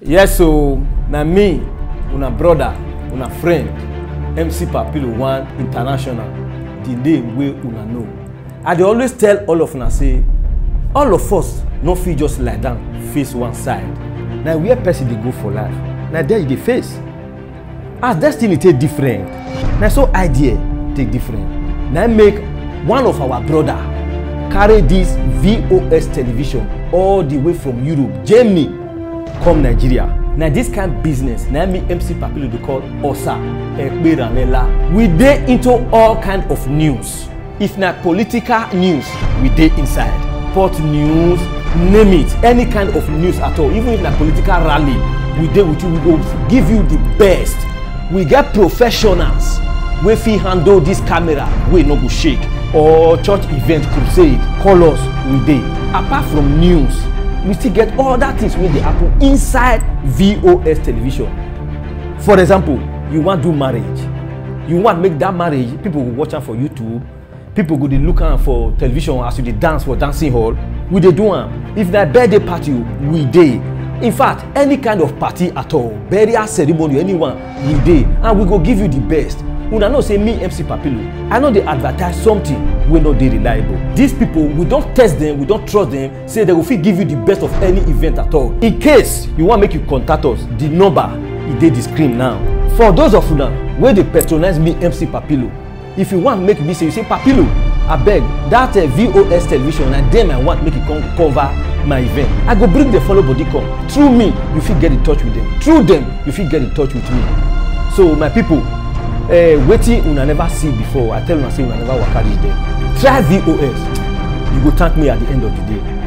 yes so na me una brother una friend mc papilo one international the name wey una know i dey always tell all of una say all of us no fit just lie down face one side na where person dey go for life na there you dey face as destiny take different na so idea take different na im make one of our brother carry this vos television all the way from europe germany come nigeria na this kind business na me mc papilo dey call osa ekperanela we dey into all kind of news if na political news we dey inside port news name it any kind of news at all even if na political rally we dey with you we go give you the best we get professionals wey fit handle this camera wey no go shake or church event crusade call us we dey apart from news we still get other things wey dey happen inside vos television for example you wan do marriage you wan make that marriage people go watch am for youtube people go dey look am for television as you dey dance for dancing hall we dey do am if na birthday party we dey in fact any kind of party at all burial ceremony anyone we dey and we go give you the best una know say me mc papilo i no dey advertise something wey no dey reliable these people we don test them we don trust them say they go fit give you the best of any event at all in case you wan make you contact us the number e dey the screen now for those of una wey dey patronize me mc papilo if you wan make me say you say papilo abeg that uh, vos television na dem i want make e come cover my event i go bring the follow body come through me you fit get in touch with them through them you fit get in touch with me so my people uh, wetin una never see before i tell una say una never waka reach there try vos you go thank me at the end of the day